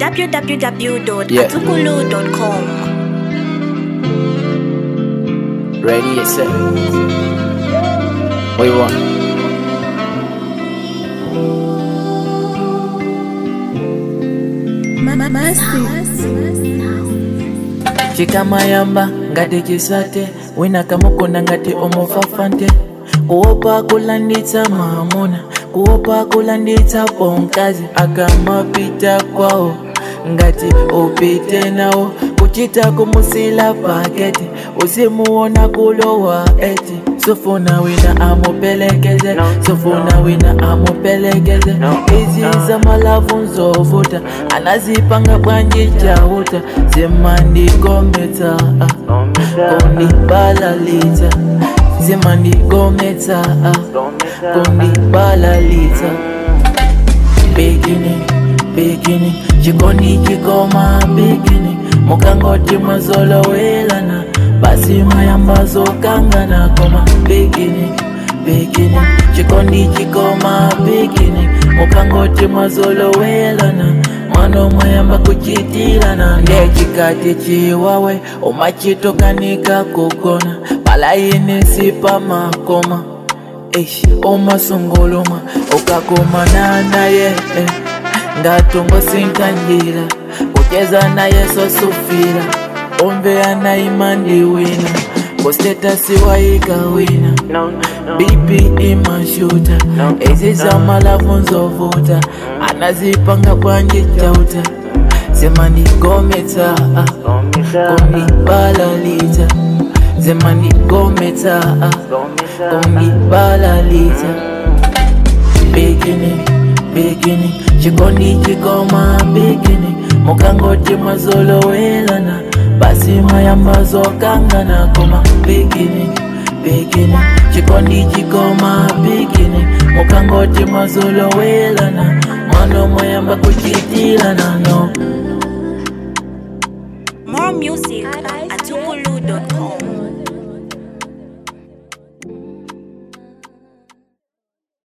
www.atukulu.com. Ready, yes, sir. What you want? chikamayamba ngati chisate wina kamukunda ngati omufafante kuopa kulanditsa maamuna kuopa kulanditsa pomkazi akamapita kwawo ngati upite nawo kuchita kumusila paketi usimuona kulowa eti sofuna wina amupelekeze sofuna wina amupelekeze izi za malavu nzovuta anazipanga bwanji chauta zimandigometsa kundibalalitsa zimandigometsa kundibalalitsa beginning beginning chikondi chikoma beginning mukangoti mwazolowelana basi mayambazo kangana koma beginning beginning chikondi chikoma beginning mukangoti mwazolowelana mwano mwayamba kuchitilana ndechikati chiwawe umachitokanika kugona palayini sipamakoma Eish, umasunguluma ukakumana naye eh. ngatungo sinkanjira kucheza naye sosufira ombeya naimandiwina kusetasi waika wina bipi imashuta ezi za malavu nzovuta anazipanga bwanji chauta zemandigometsa kundibalalita zemandigometsa kundibalalita beginning beginning chikondi chikoma beginning mukangoti mwazolowelana basi mayambazo kangana koma beginning beginning chikondi chikoma beginning mukangoti mwazolowelana mwano mwayamba kuchitilana no More music at atukulu.com.